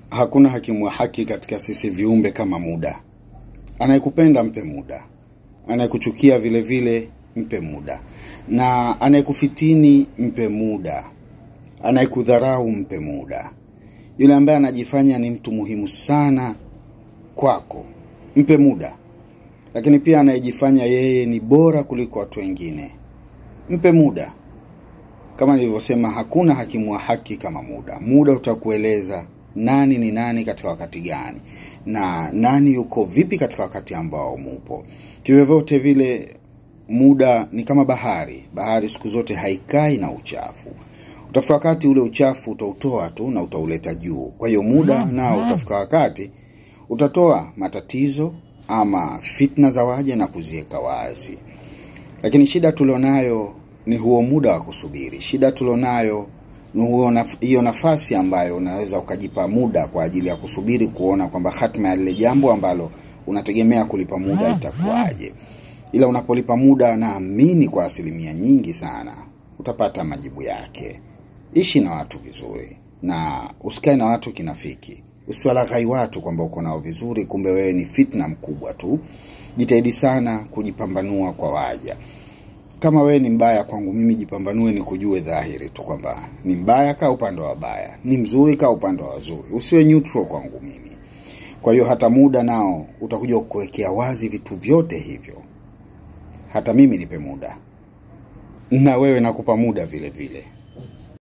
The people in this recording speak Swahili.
Hakuna hakimu wa haki katika sisi viumbe kama muda. Anayekupenda mpe muda, anayekuchukia vile vile mpe muda, na anayekufitini mpe muda, anayekudharau mpe muda. Yule ambaye anajifanya ni mtu muhimu sana kwako mpe muda, lakini pia anayejifanya yeye ni bora kuliko watu wengine mpe muda. Kama nilivyosema, hakuna hakimu wa haki kama muda. Muda utakueleza nani ni nani katika wakati gani na nani yuko vipi katika wakati ambao mupo. Kivyovyote vile, muda ni kama bahari. Bahari siku zote haikai na uchafu. Utafika wakati ule uchafu utautoa tu na utauleta juu. Kwa hiyo muda nao utafika wakati utatoa matatizo ama fitna za waja na kuziweka wazi. Lakini shida tulionayo ni huo muda wa kusubiri. Shida tulionayo ni huo naf- hiyo nafasi ambayo unaweza ukajipa muda kwa ajili ya kusubiri kuona kwamba hatima ya lile jambo ambalo unategemea kulipa muda itakuwaje. Ila unapolipa muda, naamini kwa asilimia nyingi sana utapata majibu yake. Ishi na watu vizuri na usikae na watu kinafiki. Usiwalaghai watu kwamba uko nao vizuri, kumbe wewe ni fitna mkubwa tu. Jitahidi sana kujipambanua kwa waja. Kama wewe ni mbaya kwangu mimi, jipambanue ni kujue dhahiri tu kwamba ni mbaya, kaa upande wa wabaya, ni mzuri, kaa upande wa wazuri, usiwe neutral kwangu mimi. Kwa hiyo hata muda nao utakuja kukuwekea wazi vitu vyote hivyo. Hata mimi nipe muda, na wewe nakupa muda vile vile.